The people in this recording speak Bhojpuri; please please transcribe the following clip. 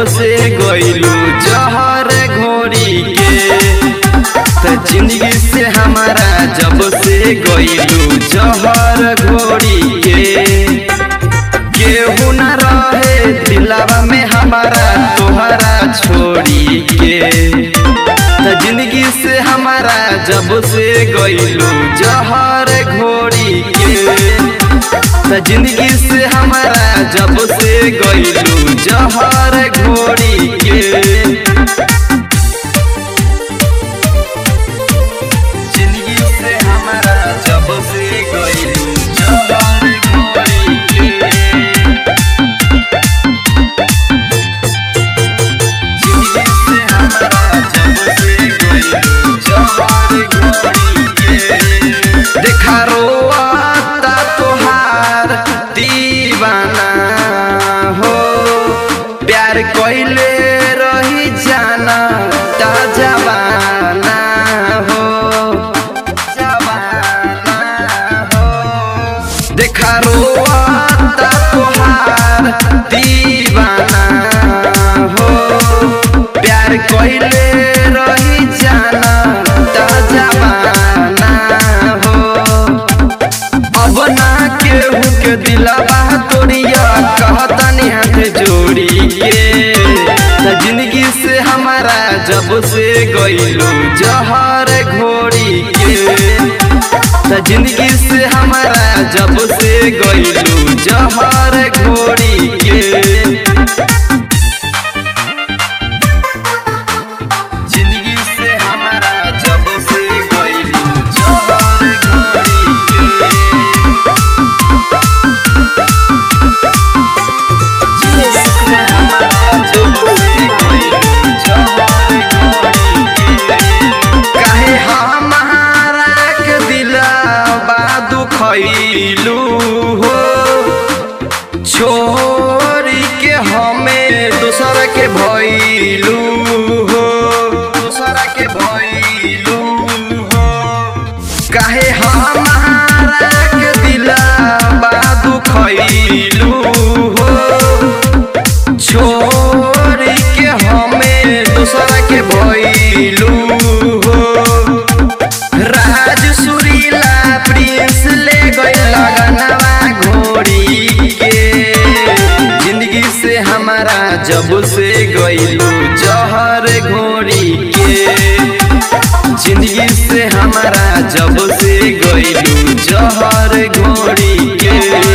से गइलू जहर घोड़ी के त जिंदगी से हमारा जब से गइलू जहर घोड़ी के केहू न रहे दिलावा में हमारा तोहरा छोड़ी के त जिंदगी से हमारा जब से गइलू जहर घोड़ी के त जिंदगी से हमारा जब से गइलू जहर घोड़ी के जिंदगी से हमारा जब से गइलू जहर घोड़ी के जिंदगी से हमारा जब से गइलू जहर घोड़ी के देखा रोता तोहार दीवाना हो प्यार कइले रही जाना ता जवाना हो जवाना हो देखा रोता तोहार दीवाना हो प्यार कइले रही जाना ता जवाना हो अब ना केहू के दिलवा तोरिया कहतनी हाथ जोड़ी के त जिंदगी से हमारा जब से गइलू जहर घोड़ी के त जिंदगी से हमारा जब से गइलू जहर घोड़ी के जिंदगी से हमारा जब से गइलू जहर घोड़ी के काहे हमारा के दिलवा दुखैलू हो छोरी के हमें दूसरा के भइलू हो दूसरा के भइलू हो काहे हमारा के दिलवा दुखैलू हो छोरी के हमें दूसरा के भइलू हो राज सुरीला प्रिंस ले गइल लगनवा घोड़ी के जिंदगी से हमारा जब से गइलू जहर घोड़ी के जिंदगी से हमारा जब से गइलू जहर घोड़ी के